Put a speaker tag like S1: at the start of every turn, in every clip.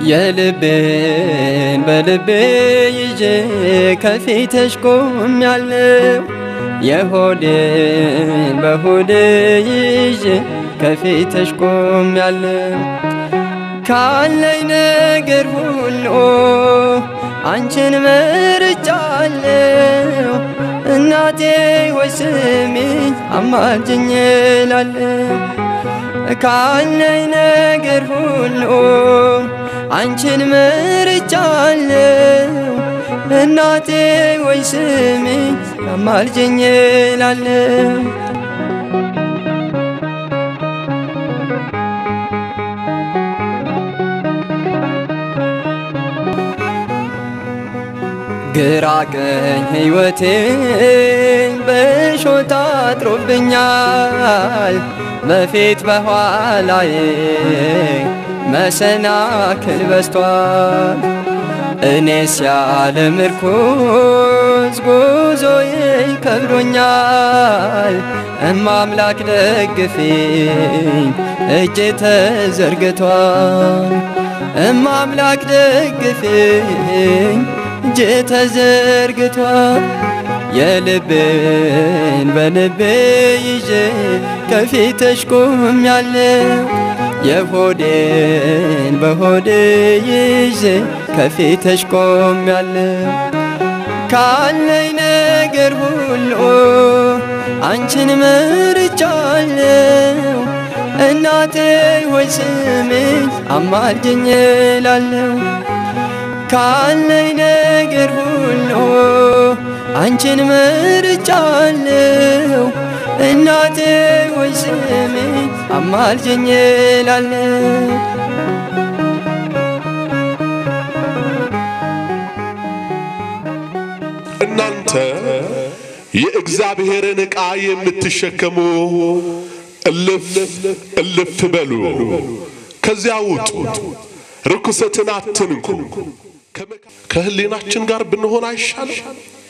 S1: የልቤን በልቤ ይዤ ከፊትሽ ቆሜያለሁ። የሆዴን በሆዴ ይዤ ከፊትሽ ቆሜያለሁ። ካለኝ ነገር ሁሉ አንቺን መርጫለሁ። እናቴ ወይ ስሚኝ አማልጅኝ እላለሁ። ካለኝ ነገር ሁሉ አንቺን መርጫለሁ። እናቴ ወይ ስሚኝ አማልጅኝ እላለሁ። ግራ ቀኝ ሕይወቴን በሾህ አጥሮብኛል። በፊት በኋላዬ መሰናክል በዝቷል። እኔስ ያለ ምርኩዝ ጉዞዬ ከብዶኛል። እማምላክ ደግፊኝ እጄ ተዘርግቷል። እማምላክ ደግፊኝ እጄ ተዘርግቷል። የልቤን በልቤ ይዤ ከፊትሽ ቆሜያለሁ። የሆዴን በሆዴ ይዤ ከፊትሽ ቆሜያለሁ። ካለኝ ነገር ሁሉ አንቺን መርጫለሁ። እናቴ ሆይ ስሚኝ አማልጅኝ እላለሁ። ካለኝ ነገር ሁሉ አንቺን መርጫለሁ። እናቴ ሆይ ስሚኝ አማልጅኝ እላለሁ።
S2: እናንተ የእግዚአብሔርን ዕቃ የምትሸከሙ እልፍ እልፍ በሉ፣ ከዚያ ውጡ፣ ርኩሰትን አትንኩ። ከህሊናችን ጋር ብንሆን አይሻልም?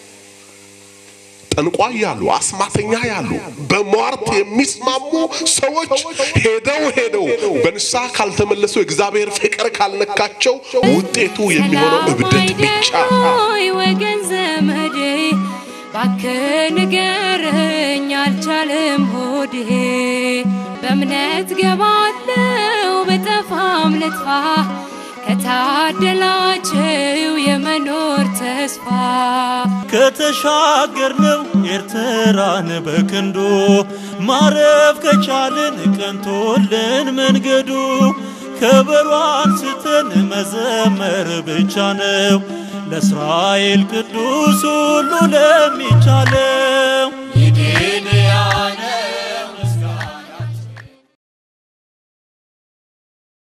S2: ጠንቋይ ያሉ አስማተኛ ያሉ በሟርት የሚስማሙ ሰዎች ሄደው ሄደው በንስሐ ካልተመለሱ እግዚአብሔር ፍቅር ካልነካቸው ውጤቱ የሚሆነው እብደት ብቻ።
S3: ሆይ ወገን ዘመዴ ባክህ ንገረኝ አልቻለም ሆዴ በእምነት ገባለው በጠፋም ልጥፋ ከታደላቸው የመኖር ተስፋ
S4: ከተሻገርነው ኤርትራን በክንዱ ማረፍ ከቻልን ቀንቶልን መንገዱ ከበሮ አንስተን መዘመር ብቻ ነው ለእስራኤል ቅዱስ ሁሉ ለሚቻለው